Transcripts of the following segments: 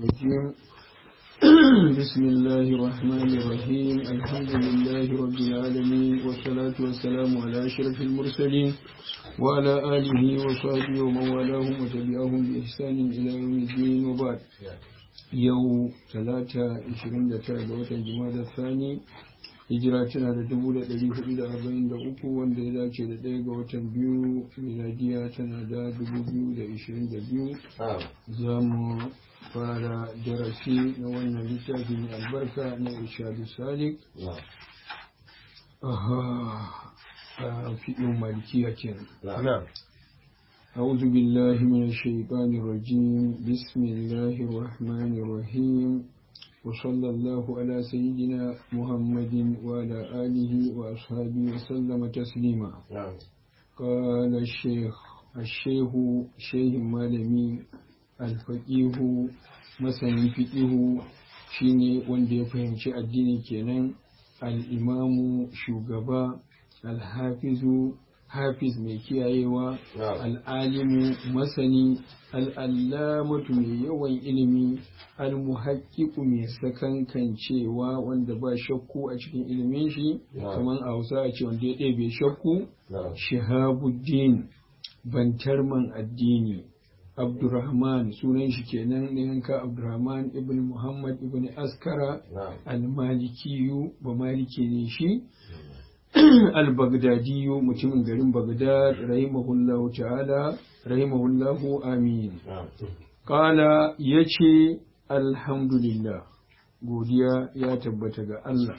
الرجيم بسم الله الرحمن الرحيم الحمد لله رب العالمين والصلاة والسلام على أشرف المرسلين وعلى آله وصحبه ومن والاهم وتبعهم بإحسان إلى يوم الدين وبعد يوم ثلاثة عشرين دقيقة جمادى الثاني hijira tana da dubu da ɗari hudu da arba'in da uku wanda ya dace da ɗaya ga watan biyu miladiya tana da dubu biyu da ishirin da biyu za mu fara darasi na wannan littafi mai albarka na ishadu salik a fiɗin malikiya kenan أعوذ بالله من الشيطان الرجيم بسم الله الرحمن الرحيم وصلى الله على سيدنا محمد وعلى آله وأصحابه وسلم تسليما قال الشيخ الشيخ شيخ مالمي الفقيه مسني فقيه shine wanda ya fahimci addini kenan al'imamu shugaba alhafizu hafiz mai kiyayewa al'alimu masani al'allamatu mai yawan ilimi almuhaqqiqu mai sakankancewa wanda ba shakku a cikin ilimin shi kamar a hausa a ce wanda ya ɗebe shakku shihabuddin bantarman addini abdurrahman sunan shi kenan na yanka abdurrahman ibn muhammad ibn askara al-malikiyu ba maliki ne shi al-baghdadiyu mutumin garin baghdad rahimahullahu ta'ala rahimahullahu amin kala yace alhamdulillah godiya ya tabbata ga Allah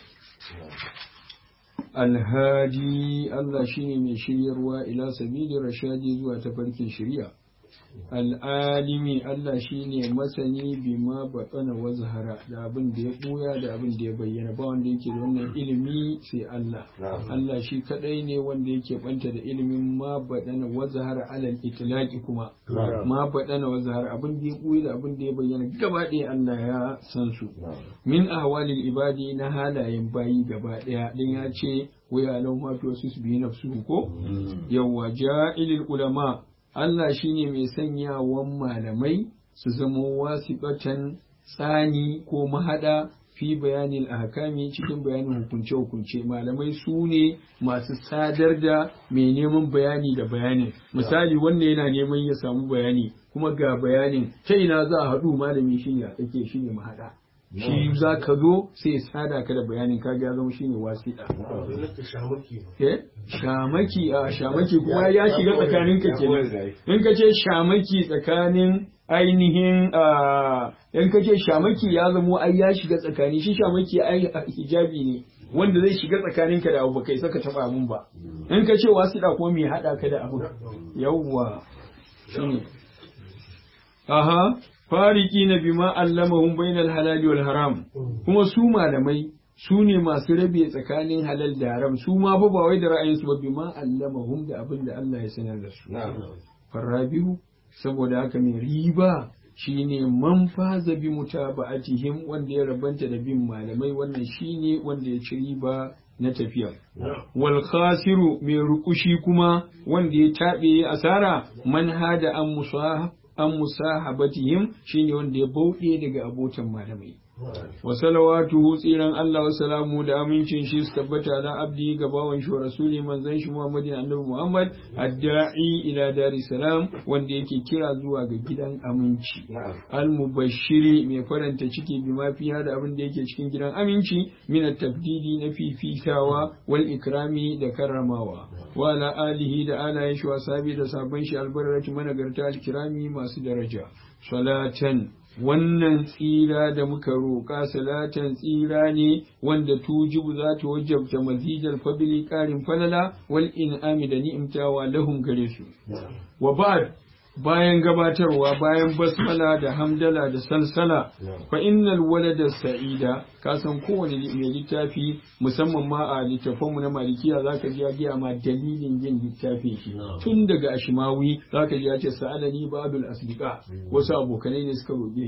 alhadi Allah shine mai shiryarwa ila sabili rashadi zuwa tafarkin shari'a al'alimi Allah shine masani bima batsana wa zahara da abin da ya ɓuya da abin da ya bayyana ba wanda yake da wannan ilimi sai Allah Allah shi kadai ne wanda yake banta da ilimin ma baɗana wa zahara alal itlaqi kuma ma baɗana wa zahara abin da ya ɓuya da abin da ya bayyana gaba ɗaya Allah ya san su min ahwalil ibadi na halayen bayi gaba ɗaya din ya ce wa ya lau ma to su bi nafsu ko yawwa ja'ilil ulama Allah shi ne mai sanyawan malamai su zama wasiƙatan tsani ko mahaɗa fi bayanin ahkami cikin bayanin hukunce-hukunce malamai su ne masu sadar da mai neman bayani da bayanin misali wanda yana neman ya samu bayani kuma ga bayanin ta ina za a haɗu malami shi ne a tsake shi ne mahaɗa shi za ka zo sai ya sada ka da bayanin ka ya zama shine wasiɗa. Shamaki a shamaki kuma ya shiga tsakanin ka kenan. In ka ce shamaki tsakanin ainihin in ka ce shamaki ya zamo ai ya shiga tsakani shi shamaki ai hijabi ne wanda zai shiga tsakanin ka da abu kai saka taba abun ba. In ka ce wasiɗa ko me haɗa ka da abu. Yawwa. Shine. Aha. fariki na bima allamahum bainal halali wal haram kuma su malamai su ne masu rabe tsakanin halal da haram su ma fa ba wai da ra'ayinsu ba bima allamahum da abin da Allah ya sanar da su farabihu saboda haka mai riba shine man faza bi mutaba'atihim wanda ya rabanta da bin malamai wannan shine wanda ya ci riba na tafiya. Wal khasiru mai rukushi kuma wanda ya taɓe asara man hada an musa an musahabatihim shine wanda ya bauɗe daga abotan malamai wa salawatuhu tsiran Allah wa salamu da amincin shi su tabbata na abdi ga bawan shi rasuli manzon shi Muhammadin annabi Muhammad adda'i ila dari salam wanda yake kira zuwa ga gidan aminci al mubashiri mai faranta ciki bi ma fiha da abin da yake cikin gidan aminci min at-tabdidi na fifitawa wal ikrami da karramawa wa ala alihi da alayen shi wa sabi da sabon shi albarrati managarta al-kirami masu daraja salatan wannan tsira da muka roƙa salatan tsira ne wanda tujibu za ta wajabta mazidar fabili ƙarin falala wal in'ami da ni'imtawa lahum gare su wa ba'd bayan gabatarwa bayan basmala da hamdala da salsala fa innal walada sa'ida ka san kowane mai littafi musamman ma a littafanmu na malikiya zaka ji ya giya ma dalilin yin littafin shi tun daga ashimawi zaka ji ya ce sa'alani babul asdiqa wasu abokanai ne suka roƙe shi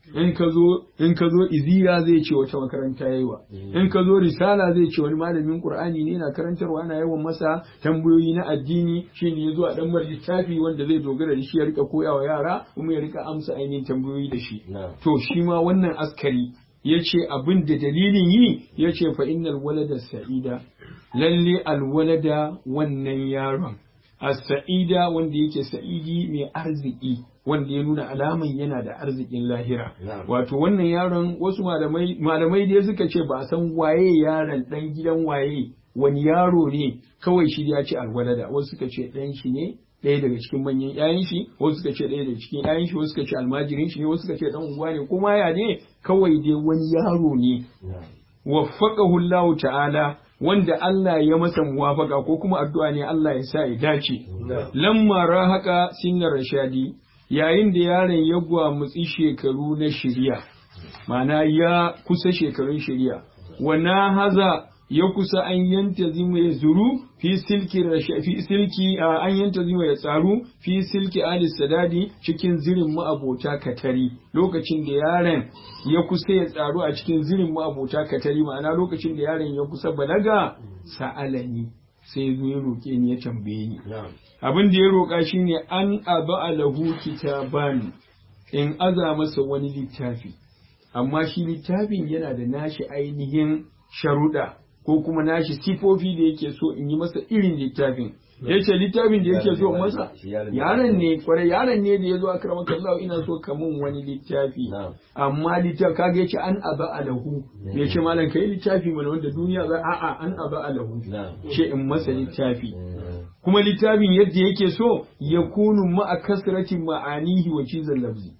in ka zo in ka zo iziya zai ce wata makaranta yayiwa in ka zo risala zai ce wani malamin qur'ani ne na karantarwa ana yawan masa tambayoyi na addini shine yazo a dan littafi wanda zai dogara da shi ya rika koyawa yara kuma ya rika amsa ainihin tambayoyi da shi to shi ma wannan askari ya ce abin da dalilin yi ya ce fa innal walada sa'ida lalle alwalada wannan yaron as-sa'ida wanda yake sa'idi mai arziki wanda ya nuna alaman yana da arzikin lahira wato wannan yaron wasu malamai malamai dai suka ce ba a san waye yaron dan gidan waye wani yaro ne kawai shi ya ce alwalada wasu suka ce dan shi ne ɗaya daga cikin manyan ƴaƴan shi wasu suka ce ɗaya daga cikin ƴaƴan shi wasu suka ce almajirin shi ne wasu suka ce dan unguwa ne kuma ya ne kawai dai wani yaro ne waffaqahu Allah ta'ala wanda Allah ya masa muwafaka ko kuma addu'a ne Allah ya sa ya dace lamma rahaka sinnar rashadi yayin da yaron ya gwamutsi shekaru na shirya ma'ana ya kusa shekarun shirya wa na haza ya kusa an yanta zima ya zuru fi silki fi silki an yanta zima ya tsaru fi silki ali sadadi cikin zirin ma'abota katari lokacin da yaron ya kusa ya tsaru a cikin zirin ma'abota katari ma'ana lokacin da yaron ya kusa balaga sa'alani sai zo ya roƙe ni ya tambaye ni abin da ya roƙa shine an aba alahu kitaban in aza masa wani littafi amma shi littafin yana da nashi ainihin sharuɗa ko kuma nashi sifofi da yake so in yi masa irin littafin ya ce littafin da yake so masa yaron ne kwarai yaron ne da ya zo a karamar kallahu ina so ka mun wani littafi amma littafi kaga ya ce an aba alahu ya ce malam kai littafi mana wanda duniya za a'a an aba alahu ce in masa littafi kuma littafin yadda yake so ya kunu ma'a kasrati ma'anihi wa cizon lafzi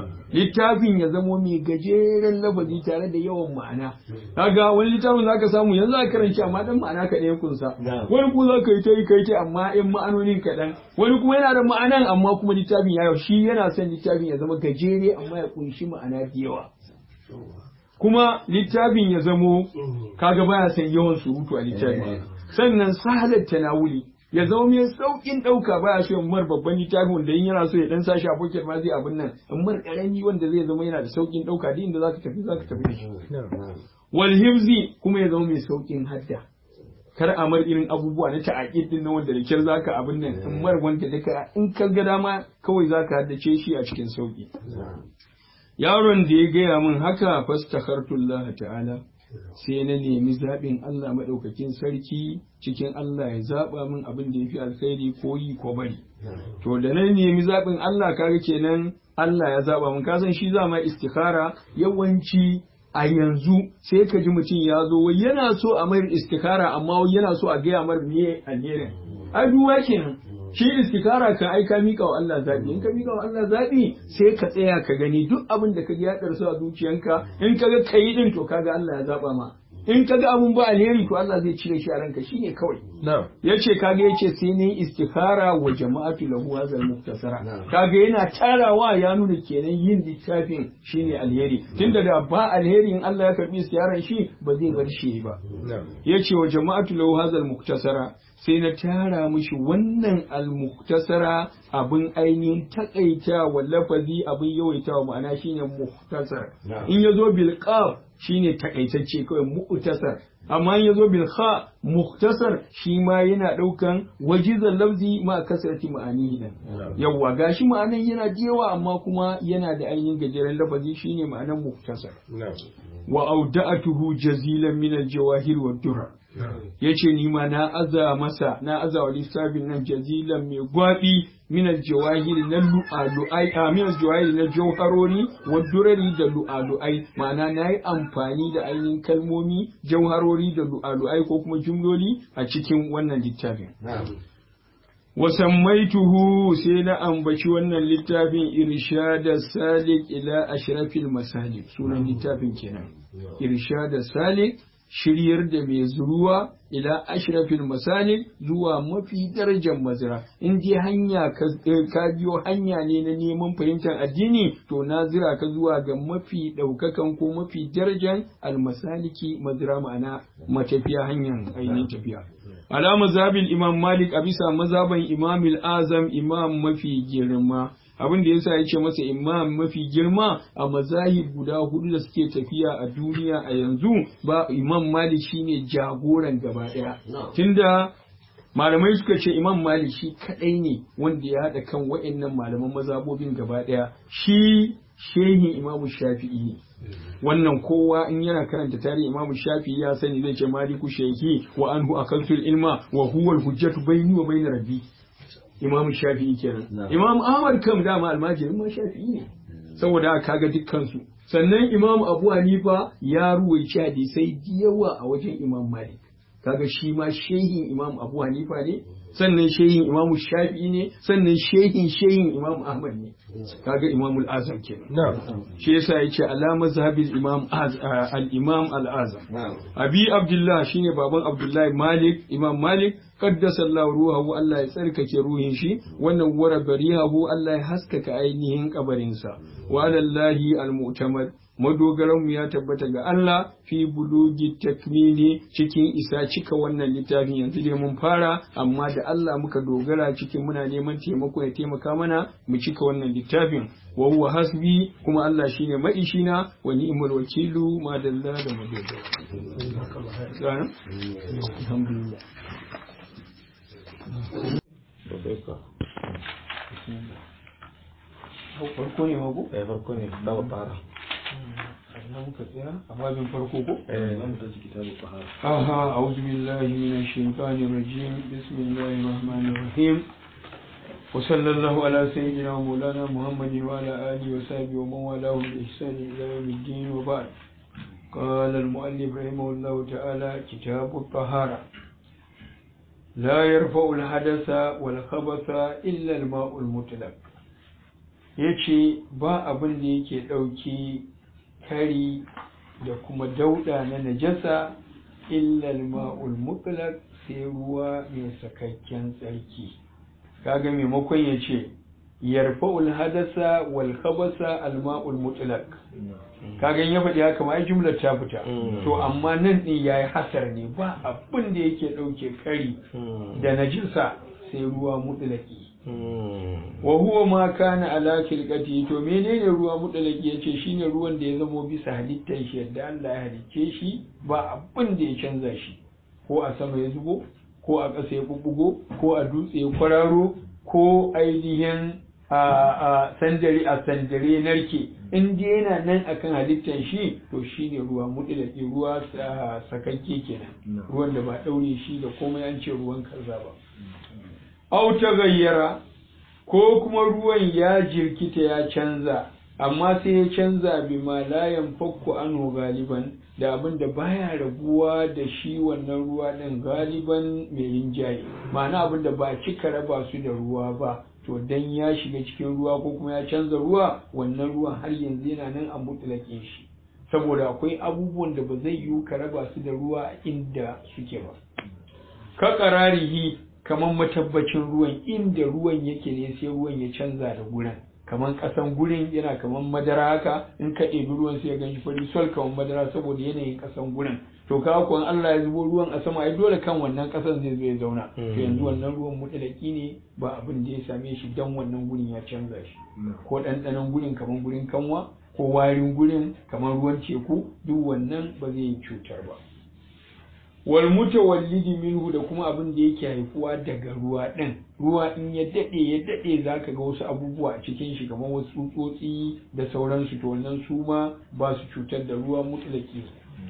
littafin ya zamo mai gajeren lafazi tare da yawan ma'ana kaga wani littafin zaka samu yanzu za karanci amma dan ma'ana kaɗan ya kunsa wani kuma zaka yi ta yi kai ta amma in ma'anonin kaɗan wani kuma yana da ma'anan amma kuma littafin ya shi yana son littafin ya zama gajere amma ya kunshi ma'ana da yawa kuma littafin ya zamo kaga baya son yawan surutu a littafin sannan sahalar tanawuli ya zama mai saukin ɗauka ba ya so in mar babban littafin wanda in yana so ya dan sashi a pocket ma zai abin nan in mar karami wanda zai zama yana da saukin ɗauka duk inda zaka tafi zaka tafi da shi wal hifzi kuma ya zama mai saukin hadda kar a mar irin abubuwa na ta'aqid din nan wanda da kyar zaka abin nan in mar wanda duka in ka ga dama kawai zaka haddace shi a cikin sauki yaron da ya gaya min haka fastakhartullah ta'ala sai na nemi zaɓin Allah maɗaukakin sarki cikin Allah ya zaɓa min abin da ya fi alkhairi ko yi ko bari. To da na nemi zaɓin Allah kaga kenan Allah ya zaɓa min kasan shi za ma istikhara yawanci a yanzu sai ka ji mutum ya zo wai yana so a mayar istikhara amma wai yana so a gaya mar me alherin. Ai duwa kenan. shi istikara kan aika mika wa Allah zabi in ka mika wa Allah zabi sai ka tsaya ka gani duk abin da ka ji ya darsu a zuciyanka in ka ga kai din to kaga Allah ya zaba ma in ka ga abun ba alheri to Allah zai cire shi a ranka shine kawai yace kaga yace sai ne istikara wa jama'atu lahu hazal muktasara kaga yana tarawa ya nuna kenan yin littafin shine alheri tunda da ba alheri in Allah ya karbi siyaran shi ba zai bar shi ba yace wa jama'atu lahu hazal muktasara sai na tara mishi wannan almuktasara abin ainihin takaita wa lafazi abin yawaita wa ma'ana shine muktasar in yazo bil qaf shine takaitacce kawai muktasar amma in yazo bil kha muktasar shi ma yana daukan wajizan lafzi ma kasrati ma'ani nan yawa gashi ma'anan yana da yawa amma kuma yana da ainihin gajeren lafazi shine ma'anan muktasar wa auda'atuhu jazilan min al-jawahir wa durar ya ce ni ma na aza masa na aza wa lissafin nan jazilan mai gwaɓi minal jawahiri na lu'alu'ai a minal jawahiri na jauharori wa durari da lu'alu'ai ma'ana na yi amfani da ainihin kalmomi jauharori da lu'alu'ai ko kuma jumloli a cikin wannan littafin wasammaituhu sai na ambaci wannan littafin irshada salik ila ashrafil masalik sunan littafin kenan irshada salik shiryar da mai zuruwa ila ashrafil masalik zuwa mafi darajar mazira in dai hanya ka biyo hanya ne na neman fahimtar addini to na zira ka zuwa ga mafi ɗaukakan ko mafi darajar almasaliki mazira ma'ana matafiya hanyar ainihin tafiya ala mazhabin imam malik a bisa mazhaban imam azam imam mafi girma abin da yasa ya ce masa imam mafi girma a mazahib guda hudu da suke tafiya a duniya a yanzu ba imam malik shine jagoran gaba daya tunda malamai suka ce imam malik shi kadai ne wanda ya haɗa kan wa'annan malaman mazhabobin gaba daya shi shehin imamu shafi'i ne wannan kowa in yana karanta tarihi imamu shafi'i ya sani zai ce maliku shehi wa anhu akaltul ilma wa huwa al-hujjatu bayni wa bayna rabbi imamu shafi'i kenan imam ahmad kam dama almajirin ma shafi'i ne saboda kaga dukkan su sannan imam abu hanifa ya ruwaici hadisai yawa a wajen imam malik kaga shi ma shehin imam abu hanifa ne sannan shehin imamu shafi'i ne sannan shehin shehin imam ahmad ne kaga imamul azam kenan shi yasa yace ala mazhabil imam al imam al azam abi abdullah shine baban abdullahi malik imam malik qaddasa Allah ruhahu Allah ya tsarkake ruhin shi wannan wara barihahu Allah ya haskaka ainihin kabarinsa wa alallahi al mu'tamad madogaranmu ya tabbata ga Allah fi bulugi takmini cikin isa cika wannan littafin yanzu dai mun fara amma da Allah muka dogara cikin muna neman taimako ya taimaka mana mu cika wannan littafin wa huwa hasbi kuma Allah shine maishina wa ni'mal wakilu ma dalla da madogara alhamdulillah farko ne mago? eh farko ne dawo fara na muka tsaya a babin farko ko? eh zan ta ciki ta fara aha a'udhu billahi minash shaitanir rajim bismillahir rahmanir rahim wa sallallahu ala sayyidina wa maulana muhammadin wa ala alihi wa sahbihi wa man walahu bi ihsani ila yawmiddin wa ba'd قال المؤلف رحمه الله تعالى كتاب الطهارة لا يرفع الحدث والخبث إلا الماء المطلق yace ba abin da yake ɗauki kari da kuma dauɗa na najasa illal ma'ul mutlaq sai ruwa mai sakakken tsarki kaga maimakon ya ce yarfa'ul hadasa wal khabasa al ma'ul mutlaq kaga ya faɗi haka ma jumlar ta fita to amma nan din yayi hasar ne ba abin da yake ɗauke kari da najasa sai ruwa mutlaqi wa huwa ma kana ala kilqati to menene ruwa mutlaqi yace shine ruwan da ya zamo bisa halittar shi yadda Allah ya halicce shi ba abin da ya canza shi ko a sama ya zubo ko a ƙasa ya bubbugo ko a dutse ya kwararo ko ainihin a sandare a sandare narke in dai yana nan akan halittar shi to shine ruwa mutlaqi ruwa sakakke kenan ruwan da ba daure shi da komai an ce ruwan kaza ba au ta gayyara ko kuma ruwan ya jirkita ya canza amma sai ya canza bi ma layan fakku anhu galiban da abin da baya raguwa da shi wannan ruwa ɗin galiban mai rinjaye ma'ana abin da ba cika raba su da ruwa ba to dan ya shiga cikin ruwa ko kuma ya canza ruwa wannan ruwan har yanzu yana nan a mutlaƙin shi saboda akwai abubuwan da ba zai yiwu ka raba su da ruwa inda suke ba ka ƙararihi kamar matabbacin ruwan inda ruwan yake ne sai ruwan ya canza da gurin kamar ƙasan gurin yana kamar madara haka in ka ɗebi ruwan sai ya gan shi fari sol kamar madara saboda yanayin ƙasan gurin to ka kuwan Allah ya zubo ruwan a sama ai dole kan wannan ƙasan zai zo ya zauna to yanzu wannan ruwan mutalaki ne ba abin da ya same shi dan wannan gurin ya canza shi ko ɗanɗanon gurin kamar gurin kanwa ko warin gurin kamar ruwan teku duk wannan ba zai yi cutar ba wal mutawallidi minhu da kuma abin da yake haifuwa daga ruwa ɗin ruwa in ya daɗe ya daɗe zaka ga wasu abubuwa a cikin shi kamar wasu tsutsotsi da sauransu to wannan su ma ba su cutar da ruwa mutlaki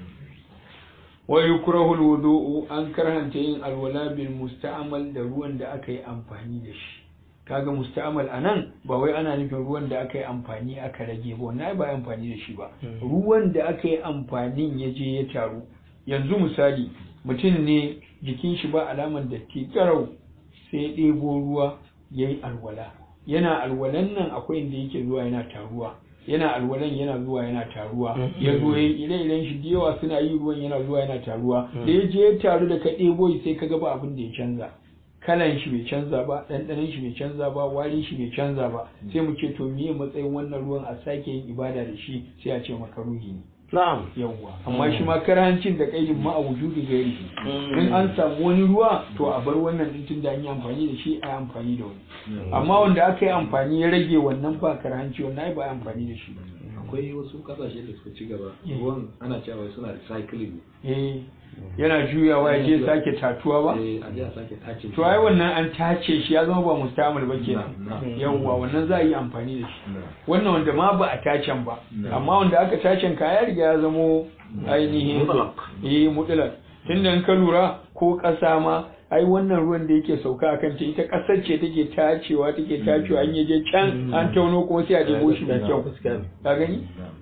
wa yukrahu alwudu'u an karhanta yin alwala bil musta'mal da ruwan da aka yi amfani da shi kaga musta'mal anan ba wai ana nufin ruwan da aka yi amfani aka rage ba wannan ba amfani da shi ba ruwan da aka yi amfanin ya je ya taru yanzu misali mutum ne jikin shi ba alaman datti karau sai ya ɗebo ruwa ya yi alwala yana alwalan nan akwai inda yake zuwa yana taruwa yana alwalan yana zuwa yana taruwa ya zo ya ire-iren shi da yawa suna yi ruwan yana zuwa yana taruwa da ya je ya taru da ka ɗebo sai ka ga ba abin da ya canza kalan shi bai canza ba ɗanɗanon shi bai canza ba warin shi bai canza ba sai mu ce to miye matsayin wannan ruwan a sake yin ibada da shi sai a ce maka ruhi ne na'am yawwa amma shi ma karhancin da kaidin ma a wujudi gairi in an samu wani ruwa to a bar wannan din tunda an yi amfani da shi a yi amfani da wani amma wanda aka yi amfani ya rage wannan ba karhanci wannan ai ba a yi amfani da shi ba akwai wasu kasashe da suka ci gaba ruwan ana cewa suna recycling eh yana juyawa ya je sake tatuwa ba eh a je a sake tace to ai wannan an tace shi ya zama ba mustamil ba kenan Na, na. yawwa wannan za a yi amfani da shi Na. wannan wanda ma ba a tacen ba Na. amma wanda aka tacen ka ya riga ya zamo ainihin Mutlaq. eh mutlaq tunda in ka lura ko ƙasa ma ai wannan ruwan da yake sauka a kanta ita ƙasar ce take tacewa take tacewa an yaje can an tauno kuma sai a debo shi da kyau gaskiya ne. ka gani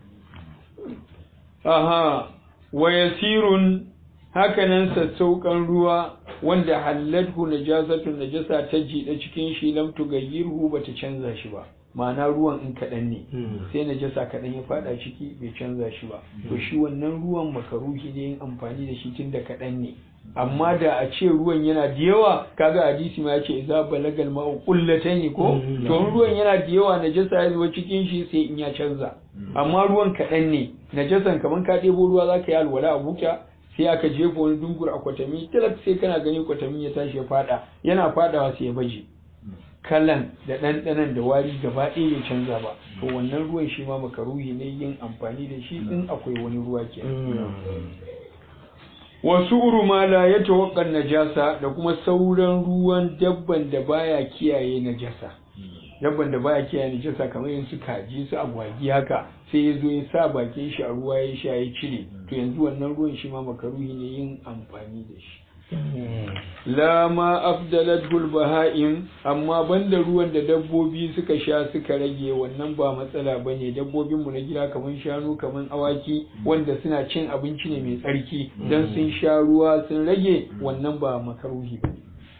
aha wa yasirun hakanan sassauƙan ruwa wanda hallathu najasatun najasa ta jiɗa cikin shi lam tugayyirhu bata canza shi ba ma'ana ruwan in kaɗan ne Mm. sai najasa kaɗan ya faɗa ciki bai canza shi ba to shi wannan ruwan makaruhi ne yin amfani da shi tun da kaɗan ne amma da a ce ruwan yana da yawa kaga hadisi ma ya ce za balagal ma'u qullatayn ko Mm. to in ruwan yana da yawa najasa ya zuba cikin shi sai in ya canza amma ruwan kaɗan ne najasan kamar ka ɗebo ruwa za ka yi alwala a buta sai aka jefa wani dungur a kwatami talak sai kana gani kwatamin ya tashi ya faɗa yana faɗawa sai ya baje kalan da ɗanɗanan da wari gaba ɗaya bai canza ba to wannan ruwan shi ma makaruhi ne yin amfani da shi in akwai wani ruwa ke wasu uruma la ya tawakkan najasa da kuma sauran ruwan dabban da baya kiyaye najasa dabban da baya kiyaye najasa kamar yin su kaji su agwagi haka sai ya zo ya sa bakin shi a ruwa ya sha ya cire to yanzu wannan ruwan shi ma makaruhi ne yin amfani da shi la ma afdalatul baha'im amma banda ruwan da dabbobi suka sha suka rage wannan ba matsala bane dabbobin mu na gida kaman shanu kaman awaki wanda suna cin abinci ne mai tsarki dan sun sha ruwa sun rage wannan ba makaruhi bane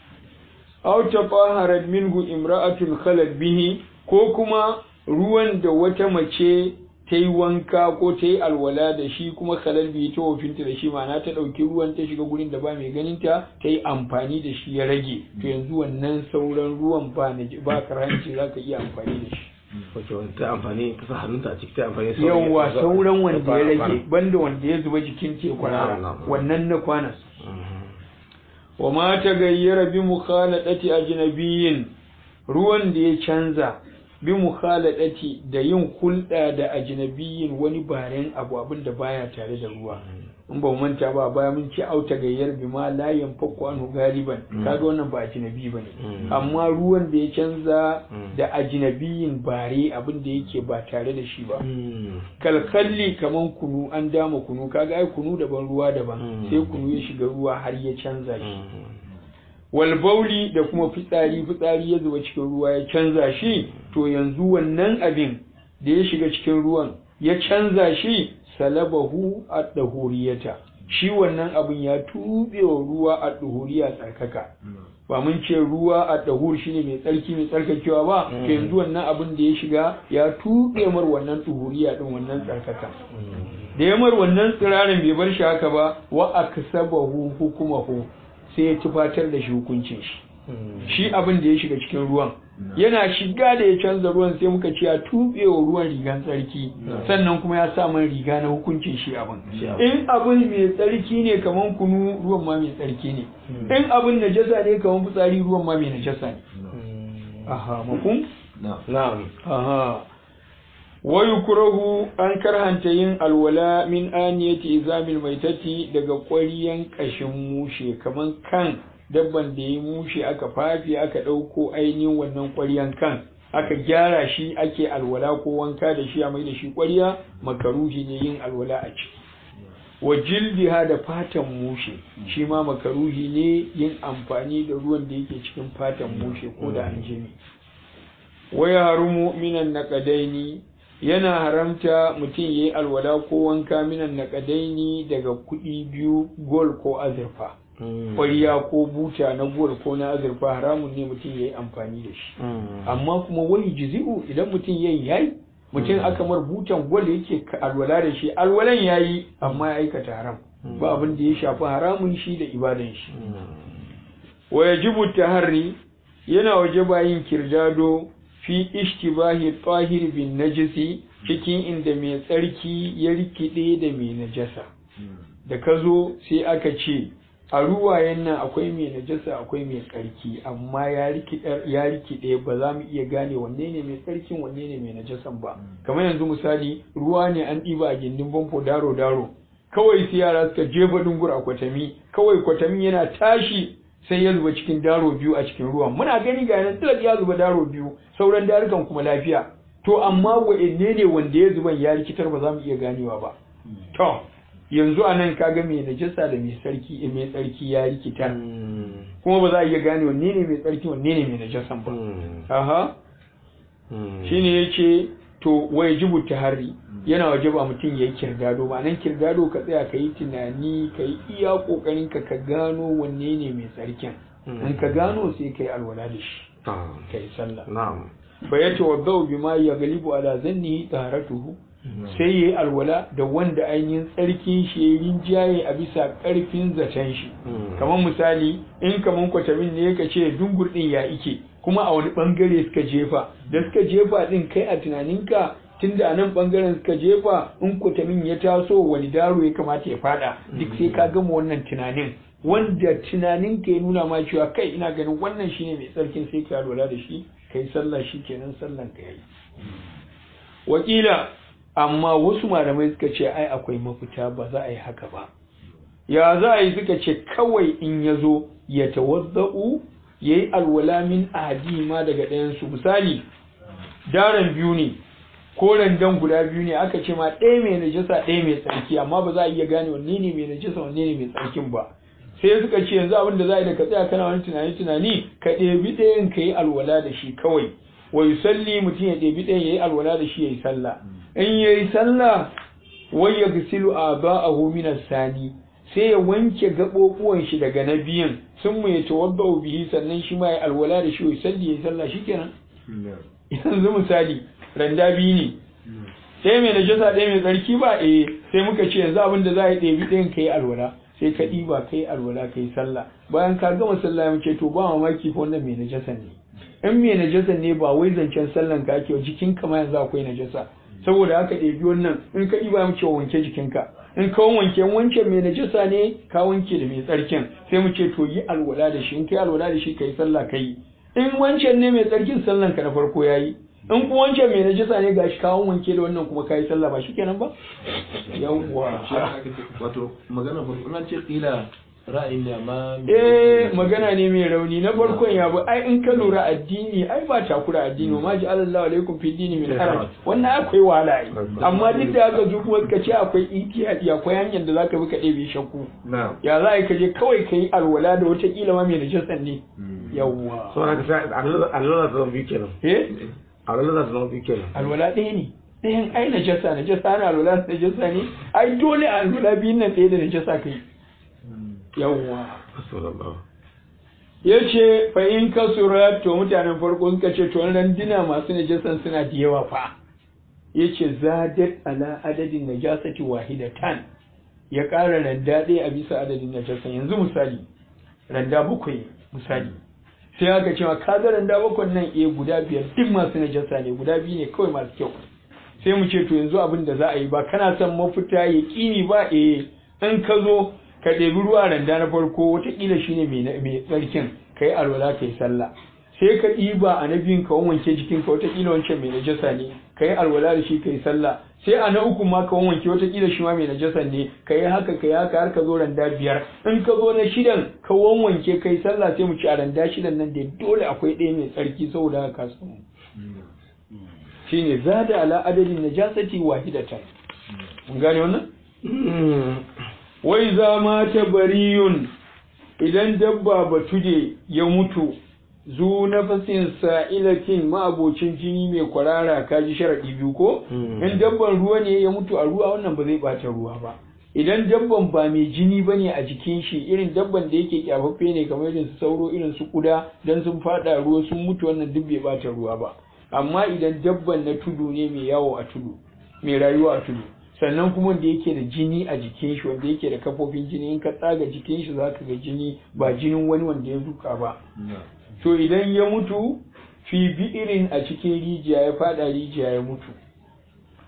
aw tafaharat minhu imra'atun khalat bihi ko kuma ruwan da wata mace ta yi wanka ko ta yi alwala da shi kuma khalal bihi ta wofinta da shi ma'ana ta ɗauki ruwan ta shiga gurin da ba mai ganinta ta yi amfani da shi ya rage to yanzu wannan sauran ruwan ba na ba karanci za ka iya amfani da shi Wace wani ta amfani ta sa hannunta a ciki ta amfani da yawwa sauran wanda ya rage Kwana. banda wanda ya zuba jikin te kwana Na'am, na'am. wannan na kwana Mhm. wa ma ta gayyara bi mukhaladati ajnabiyyin ruwan da ya canza bi mukhaladati da yin hulɗa da ajnabiyyin wani baren abu abin da baya tare da ruwa in ba mu manta ba baya mun ce auta gayyar bi ma la yanfaku anhu galiban kaga wannan ba ajnabi bane Mm. amma ruwan da ya canza Mm. da ajnabiyin bare abin da yake ba tare da shi ba Mhm. kalkalli kaman kunu an dama kunu kaga ai kunu daban ruwa daban Mm. sai kunu ya shiga ruwa har ya canza shi Mhm. wal bauli da kuma fitsari fitsari ya zuba cikin ruwa ya canza shi to yanzu wannan abin da ya shiga cikin ruwan ya canza shi salabahu ad-dahuriyata shi wannan abin ya tube wa ruwa ad-dahuriya tsarkaka ba mun ce ruwa ad-dahur shine mai tsarki mai tsarkakewa ba to yanzu wannan abin da ya shiga ya tube mar wannan duhuriya din wannan tsarkaka da ya mar wannan tsirarin bai bar shi haka ba wa aksabahu hukumahu sai ya tufatar da shi hukuncin shi shi abin da ya shiga cikin ruwan yana shiga da ya canza ruwan sai muka ce ya tuɓe wa ruwan rigan tsarki sannan kuma ya sa man riga na hukuncin shi abin Shi abin. in abin mai tsarki ne kaman kunu ruwan ma mai tsarki ne in abin najasa ne kaman fitsari ruwan ma mai najasa ne aha mafhum Na'am. aha wa yukrahu an karhanta yin alwala min aniyati izamil maitati daga ƙwariyan ƙashin mushe kaman kan dabban da ya mushe aka fafi aka ɗauko ainihin wannan ƙwariyan kan aka gyara shi ake alwala ko wanka da shi a mai da shi ƙwariya makaruhi ne yin alwala a ciki wa jildiha da fatan mushe shi ma makaruhi ne yin amfani da ruwan da yake cikin fatan mushe ko da an jini wa yarumu minan naqadaini yana haramta mutum yayi alwala ko wanka minan naqadaini daga kuɗi biyu gol ko azurfa Mhm. ƙwariya ko buta na gol ko na azurfa haramun ne mutum yayi amfani da shi Mhm. amma kuma wani jizi'u idan mutum yayi yayi mutum aka mar butan gwal yake ka- alwala da shi alwalan yayi amma ya aikata haram ba abin da ya shafi haramun shi da ibadan shi wa yajibu taharri yana waje bayin kirdado fi ishtibahi tahir bin najisi cikin inda mai tsarki ya rikide da mai najasa da ka zo sai aka ce a ruwayen nan akwai mai najasa akwai mai tsarki amma ya rikide ba za mu iya gane wanne ne mai tsarkin wanne ne mai najasan ba kamar yanzu misali ruwa ne an ɗiba a gindin famfo daro daro kawai sai yara suka jefa dungur a kwatami kawai kwatami yana tashi sai ya zuba cikin daro biyu a cikin ruwan muna gani ga yanar tilas ya zuba daro biyu sauran darukan kuma lafiya to amma wa'anne ne wanda ya zuban ya rikitar ba za mu iya ganewa ba to yanzu a nan kaga mai najasa da mai sarki mai tsarki ya rikitar kuma ba za a iya gane wanne ne mai tsarki wanne ne mai najasan ba aha shine yace to wai jibu tahari yana wajaba mutum ya yi kirgado ba nan kirgado ka tsaya ka yi tunani ka yi iya kokarin ka ka gano wanne ne mai tsarkin in ka gano sai ka yi alwala da shi ka yi sallah na'am fa ya tawaddau bima ya galibu ala zannihi taharatuhu sai yayi alwala da wanda ainihin tsarkin shi ya rinjaye a bisa karfin zaton shi kamar misali in kamar kwatamin ne ka ce dungur din ya ike kuma a wani bangare suka jefa da suka jefa din kai a tunaninka tunda a nan bangaren suka jefa in kwatamin ya taso wani daro ya kamata ya fada duk sai ka gama wannan tunanin wanda tunanin ka ya nuna ma cewa kai ina ganin wannan shine mai tsarkin sai ka lura da shi kai sallah shi kenan sallan ka yayi wakila amma wasu malamai suka ce ai akwai mafita ba za a yi haka ba ya za a yi suka ce kawai in ya zo ya tawadda'u ya yi alwala min ma daga ɗayansu misali daren biyu ne ko randan guda biyu ne aka ce ma ɗaya mai najasa ɗaya mai tsarki amma ba za a iya gane wanne ne mai najasa wanne ne mai tsarkin ba sai suka ce yanzu abin da za a yi da ka tsaya kana wani tunani tunani ka ɗebi ɗayan ka yi alwala da shi kawai wa yusalli mutum ya ɗebi ɗayan ya yi alwala da shi ya yi sallah in ya yi sallah wai ya gasilu a ba'ahu min sani sai ya wanke gaɓoɓuwan shi daga na biyan sun mu ya tawaddau bihi sannan shi ma ya alwala da shi ya salli ya yi sallah shikenan yanzu misali randa biyu ne sai mai najasa ɗaya mai tsarki ba eh sai muka ce yanzu abin da za a yi ɗebi ɗayan ka yi alwala sai ka ɗiba ka yi alwala ka yi sallah bayan ka gama sallah mu ce to ba mamaki fa wannan mai najasa ne in mai najasa ne ba wai zancen sallan ka ake jikin ka ma yanzu akwai najasa saboda haka ɗebi wannan in ka ɗiba mu ce wanke jikinka in ka wanke wancan mai najasa ne ka wanke da mai tsarkin sai mu ce to yi alwala da shi in ka yi alwala da shi ka yi sallah ka yi in wancan ne mai tsarkin sallan ka na farko ya yi in kuma wancan mai najasa ne gashi kawon wanke da wannan kuma kayi sallah ba shikenan ba yawwa wato magana farko an ce kila ra'ayin ne amma eh magana ne mai rauni na farkon ya bu ai in ka lura addini ai ba takura addini ma ji Allah alaikum fi dini min haraj wannan akwai wahala ai amma duk da haka su kuma suka ce akwai ihtiyadi akwai hanyar da zaka bi ka ɗebe shakku ya za ka je kawai ka yi alwala da wata kila ma mai najasan ne yawwa so haka sai alwala ta zama biyu kenan eh alwala ta zama biyu kenan alwala ɗaya ne ɗayan ai najasa najasa na alwala najasa ne ai dole alwala biyun nan ɗaya da najasa kai yawwa ya ce fa in ka sura to mutanen farko suka ce to randuna masu najasan suna da yawa fa ya ce zadat ala adadin najasati wahidatan ya ƙara randa ɗaya a bisa adadin najasan yanzu misali randa bakwai misali sai aka cewa ka ga randa bakwai nan eh guda biyar duk masu najasa ne guda biyu ne kawai masu kyau sai mu ce to yanzu abin da za a yi ba kana son mafita ya ƙini ba eh in ka zo ka ɗebi ruwa randa na farko watakila shine mai tsarkin ka yi alwala ka yi sallah sai ka ɗiba a na biyun ka wanke jikinka watakila wancan mai najasa ne ka yi alwala da shi ka yi sallah sai a na uku ma ka wanke watakila shi ma mai najasa ne ka yi haka ka yi haka har ka zo randa biyar in ka zo na shidan ka wanke ka yi sallah sai mu ci a randa shidan nan da dole akwai ɗaya mai tsarki saboda haka ka samu shine zada ala adadin najasati wahidatan mun gane wannan wai za ma ta bariyun idan dabba batuje ya mutu zu nafasin sa'ilatin ma'abocin jini mai kwarara kaji sharaɗi biyu ko in dabban ruwa ne ya mutu a ruwa wannan ba zai ɓata ruwa ba idan dabban ba mai jini ba ne a jikin shi irin dabban da yake kyafaffe ne kamar irin su sauro irin su kuda dan sun faɗa ruwa sun mutu wannan duk bai ɓata ruwa ba amma idan dabban na tudu ne mai yawo a tudu mai rayuwa a tudu sannan kuma wanda yake da jini a jikin shi wanda yake da kafofin jini in ka tsaga jikin shi zaka ga jini ba jinin wani wanda ya duka ba to idan ya mutu fi bi'irin a cikin rijiya ya fada rijiya ya mutu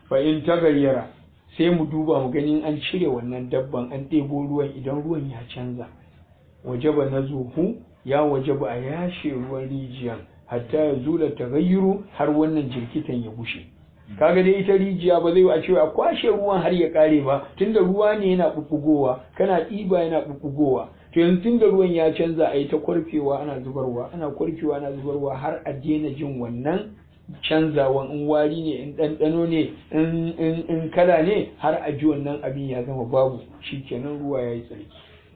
fa in tagayyara sai mu duba mu gani an cire wannan dabban an ɗebo ruwan idan ruwan ya canza wajaba na zuhu ya wajaba a yashe ruwan rijiyan hatta ya zula tagayyuru har wannan jirkitan ya bushe kaga dai ita rijiya ba zai a cewa a kwashe ruwan har ya kare ba tunda ruwa ne yana bubbugowa kana ɗiba yana bubbugowa to yanzu tunda ruwan ya canza a yi ta kwarfewa ana zubarwa ana kwarfewa ana zubarwa har a daina jin wannan canzawan in wari ne in ɗanɗano ne in kala ne har a ji wannan abin ya zama babu shikenan ruwa ya yi tsarki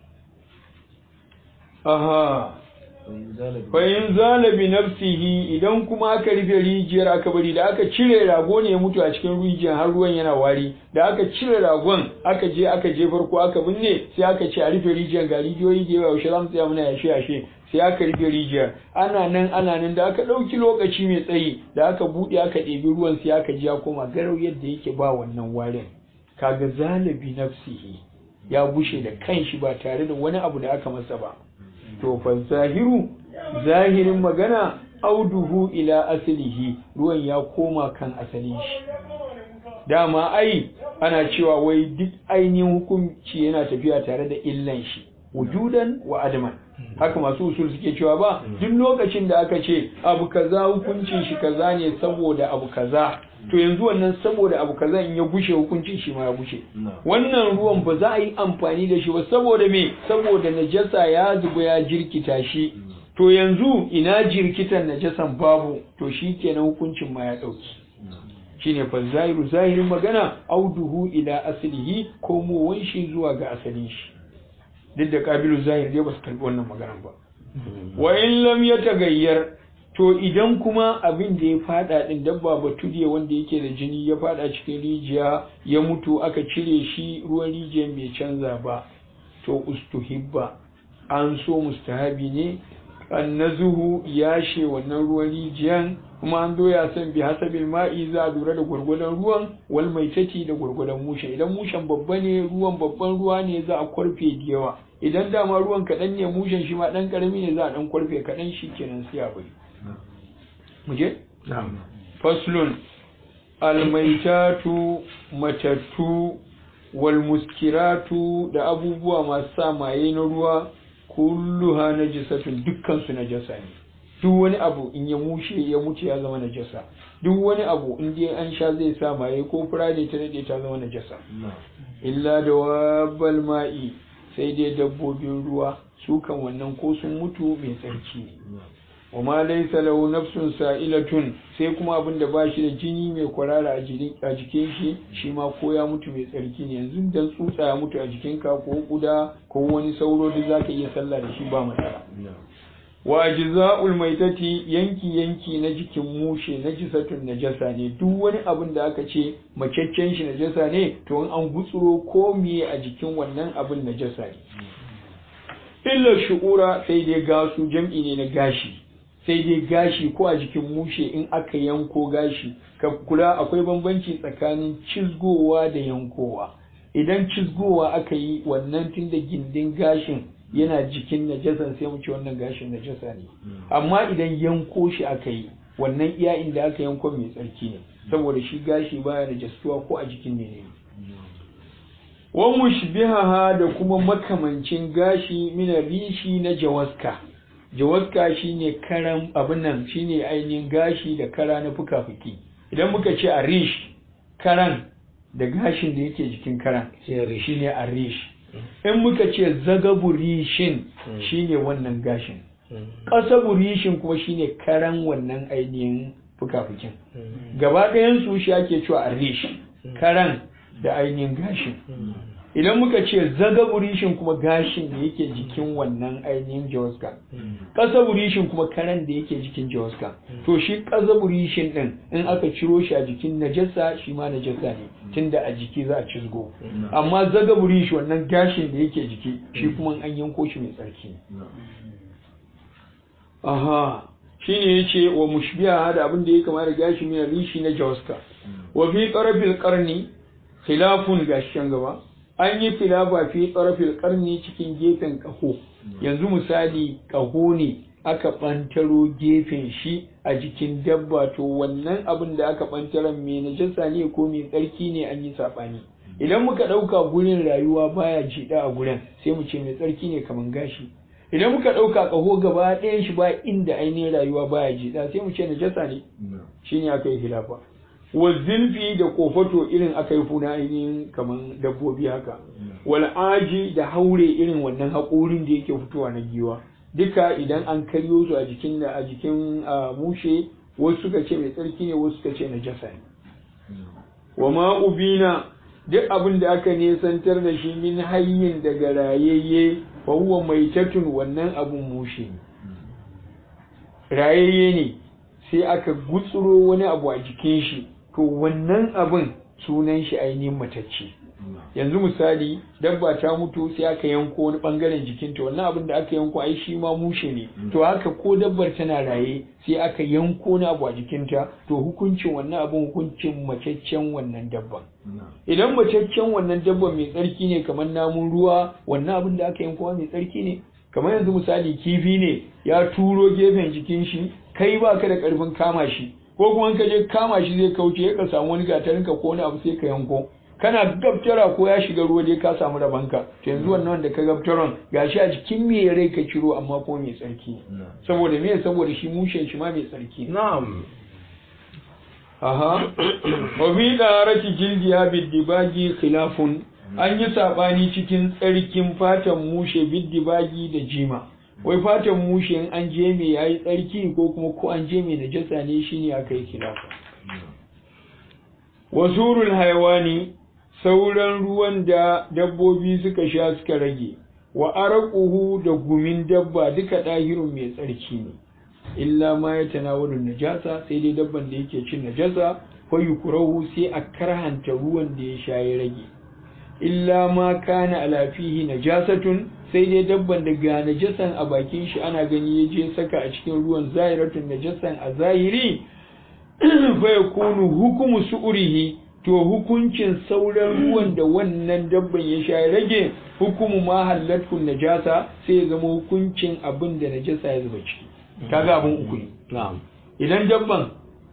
aha bayan zalabi nafsihi idan kuma aka rufe rijiyar aka bari da aka cire rago ne ya mutu a cikin rijiyar har ruwan yana wari da aka cire ragon aka je aka je farko aka binne sai aka ce a rufe rijiyar ga rijiyoyi da yawa yaushe za mu tsaya muna yashe yashe sai aka rufe rijiyar ana nan ana nan da aka ɗauki lokaci mai tsayi da aka buɗe aka ɗebi ruwan sai aka ji ya koma garau yadda yake ba wannan warin kaga zalabi nafsihi ya bushe da kanshi ba tare da wani abu da aka masa ba to fa zahiru zahirin magana auduhu ila asalihi ruwan ya koma kan asalin shi dama ai ana cewa wai duk ainihin hukunci yana tafiya tare da illan shi wujudan wa adaman haka masu usul suke cewa ba duk lokacin da aka ce abu kaza hukuncin shi kaza ne saboda abu kaza to yanzu wannan saboda abu kaza in ya gushe hukuncin shi ma ya gushe wannan ruwan ba za a yi amfani da shi ba saboda me saboda najasa ya zuba ya jirkita shi to yanzu ina jirkitan najasan babu to shi kenan hukuncin ma ya ɗauki shine fa zahiru zahirin magana auduhu ila aslihi ko mu shi zuwa ga asalin shi duk da kabilu zahir dai ba su karbi wannan maganar ba wa in lam yatagayyar to idan kuma abin da ya fada din dabba batudiya wanda yake da jini ya fada cikin rijiya ya mutu aka cire shi ruwan rijiyar bai canza ba to ustuhibba an so mustahabi ne annazuhu yashe wannan ruwan rijiyan kuma an zo ya san bi hasabil ma'i za a lura da gwargwadon ruwan wal maitati da gwargwadon mushen idan mushen babba ne ruwan babban ruwa ne za a kwarfe da yawa idan dama ruwan kaɗan ne mushen shi ma ɗan ƙarami ne za a ɗan kwarfe kaɗan shi kenan sai a bari mu je faslun almaitatu matattu wal muskiratu da abubuwa masu sa maye na ruwa kulluha najisatun dukkan su najasa ne duk wani abu in ya mushe ya mutu ya zama najasa duk wani abu in dai an sha zai sa maye ko fura ne ta dade ta zama najasa illa da wabbal ma'i sai dai dabbobin ruwa su kan wannan ko sun mutu mai tsarki ne wa ma laysa lahu nafsun sa'ilatun sai kuma abin da bashi da jini mai kwarara a jikin shi shi ma ko ya mutu mai tsarki ne yanzu dan tsutsa ya mutu a jikinka ko kuda ko wani sauro da zaka iya sallah da shi ba matsala wa ajza'ul maitati yanki yanki na jikin mushe najisatun najasa ne duk wani abin da aka ce macaccen shi najasa ne to in an gutsuro ko miye a jikin wannan abin najasa ne illa shu'ura sai dai gasu jam'i ne na gashi sai dai gashi ko a jikin mushe in aka yanko gashi ka kula akwai bambanci tsakanin cizgowa da yankowa idan cizgowa aka yi wannan tun da gindin gashin yana jikin najasan sai mu ce wannan gashin najasa ne amma idan yanko shi aka yi wannan iya inda aka yanko mai tsarki ne saboda shi gashi baya najastuwa ko a jikin ne ne wa mushbihaha da kuma makamancin gashi mina rishi na jawaska jawaska shine karan abin nan shine ainihin gashi da kara na fuka-fuki idan muka ce a rish karan da gashin da yake jikin karan shine a rish in muka ce zagabu rishin shine wannan gashin ƙasabu rishin kuma shine karan wannan ainihin fuka-fukin gaba ɗayan su shi ake cewa a rish karan da ainihin gashin idan muka ce zaga burishin kuma gashin da yake jikin wannan ainihin jawaska ƙasa burishin kuma karen da yake jikin jawaska to shi ƙasa burishin ɗin in aka ciro shi a jikin najasa shi ma najasa ne tunda a jiki za a cizgo amma zaga burishi wannan gashin da yake jiki shi kuma an yanko shi mai tsarki aha shi ne ya ce wa mushbiha da abin da ya kama da gashi mai rishi na jawaska wa fi ƙarfin ƙarni khilafun gashin gaba an yi filafa fi tsarafil karni cikin gefen ƙaho yanzu misali ƙaho ne aka ɓantaro gefen shi a jikin dabba to wannan abin da aka ɓantaran mai najasa ne ko mai tsarki ne an yi saɓani idan muka ɗauka gurin rayuwa baya jiɗa a gurin sai mu ce mai tsarki ne kamar gashi idan muka ɗauka ƙaho gaba ɗayan shi ba inda ainihin rayuwa baya jiɗa sai mu ce najasa ne shine aka yi khilafa wa zilfi da kofato irin aka yi funa ainihin kamar dabbobi haka wal aji da haure irin wannan haƙorin da yake fitowa na giwa duka idan an karyo su a jikin da a jikin mushe wasu suka ce mai tsarki ne wasu suka ce najasa ne wa ma ubina duk abin da aka nesantar da shi min hayyin daga rayayye fa huwa maitatun wannan abun mushe ne rayayye ne sai aka gutsuro wani abu a jikin shi to wannan abin sunan shi ainihin matacce yanzu misali dabba ta mutu sai aka yanko wani bangaren jikinta wannan abin da aka yanko ai shi ma mushe ne to haka ko dabbar tana raye sai aka yanko wani abu a jikinta to hukuncin wannan abin hukuncin macaccen wannan dabban idan macaccen wannan dabban mai tsarki ne kamar namun ruwa wannan abin da aka yanko mai tsarki ne kamar yanzu misali kifi ne ya turo gefen jikin shi kai ba ka da karfin kama shi ko kuma ka je kama shi zai kauce ka samu wani gatarin ka ko wani abu sai ka yanko kana gabtara ko ya shiga ruwa dai ka samu rabanka to yanzu wannan wanda ka gabtaron gashi a jikin me rai ka ciro amma ko mai tsarki saboda me saboda shi mushen shi ma mai tsarki na'am aha wa fi darati jildiya bidibagi khilafun an yi sabani cikin tsarkin fatan mushe bidibagi da jima wai fatan mushe in an je me yayi tsarki ko kuma ko an je me najasa ne shine aka yi khilafa wasurul hayawani sauran ruwan da dabbobi suka sha suka rage wa araquhu da gumin dabba duka ɗahirun mai tsarki ne illa ma ya tanawalu najasa sai dai dabban da yake cin najasa fa yukrahu sai a karhanta ruwan da ya sha ya rage illa ma kana ala fihi najasatun sai dai dabban da ga najasan a bakin shi ana gani ya je saka a cikin ruwan zahiratun najasan a zahiri fa yakunu hukumu su'urihi to hukuncin sauran ruwan da wannan dabban ya sha rage hukumu ma halatu najasa sai ya zama hukuncin abin da najasa ya zuba ciki kaga abin uku ne idan dabban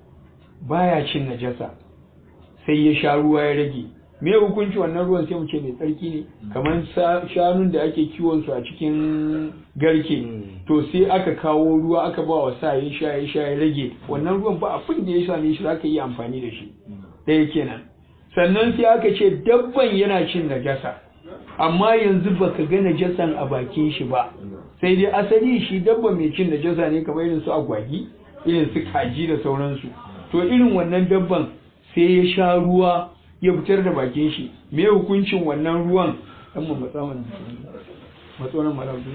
baya cin najasa sai ya sha ruwa ya rage me hukunci wannan ruwan sai mu ce mai tsarki ne kamar shanun da ake kiwon su a cikin garke to sai aka kawo ruwa aka ba wa sa ya sha ya sha ya rage wannan ruwan ba abin da ya same shi zaka yi amfani da shi ɗaya kenan sannan sai aka ce dabban yana cin najasa amma yanzu baka ga najasan a bakin shi ba sai dai asali shi dabba mai cin najasa ne kamar irin su agwagi irin su kaji da sauransu to irin wannan dabban sai ya sha ruwa ya fitar da bakin shi me hukuncin wannan ruwan dan mu matsa mana matsonan malabu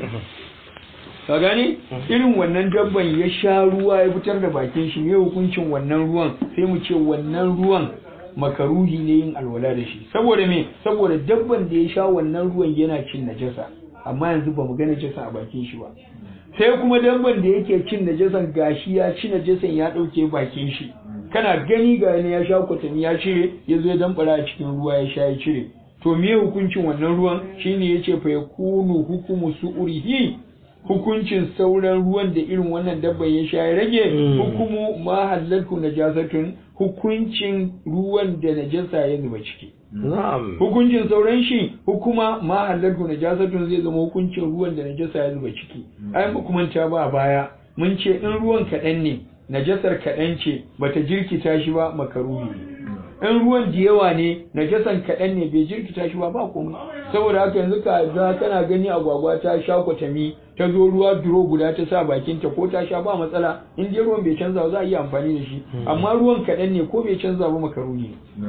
ka gane irin wannan dabban ya sha ruwa ya fitar da bakin shi me hukuncin wannan ruwan sai mu ce wannan ruwan makaruhi ne yin alwala da shi saboda me saboda dabban da ya sha wannan ruwan yana cin najasa amma yanzu ba mu ga najasa a bakin shi ba sai kuma dabban da yake cin najasan gashi ya ci najasan ya ɗauke bakin shi kana gani ga ne ya sha kwatami ya cire ya zo ya dambara a cikin ruwa ya sha ya cire to me hukuncin wannan ruwan shine yace fa yakunu hukumu su'urihi hukuncin sauran ruwan da irin wannan dabban ya sha ya rage hukumu ma halatu najasatun hukuncin ruwan da najasa ya zuba ciki hukuncin sauran shi hukuma ma halatu najasatun zai zama hukuncin ruwan da najasa ya zuba ciki ai ba kuma ta ba baya mun ce in ruwan kaɗan ne najasar kaɗan ce bata jirkita shi ba makaruhi in ruwan da yawa ne najasan kaɗan ne bai jirkita shi ba ba komai saboda haka yanzu ka ga kana gani agwagwa ta sha kwatami ta zo ruwa duro guda ta sa bakinta ko ta sha ba matsala in dai ruwan bai canza ba za a iya amfani da shi amma ruwan kaɗan ne ko bai canza ba makaruhi ne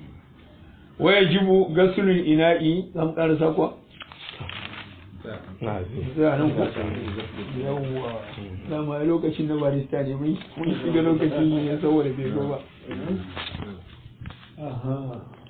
waya jibu gasulun ina'i zan ƙarasa kuwa za nan ko yawwa dama lokacin na barista ne mun shiga lokacin ne saboda bai zo ba aha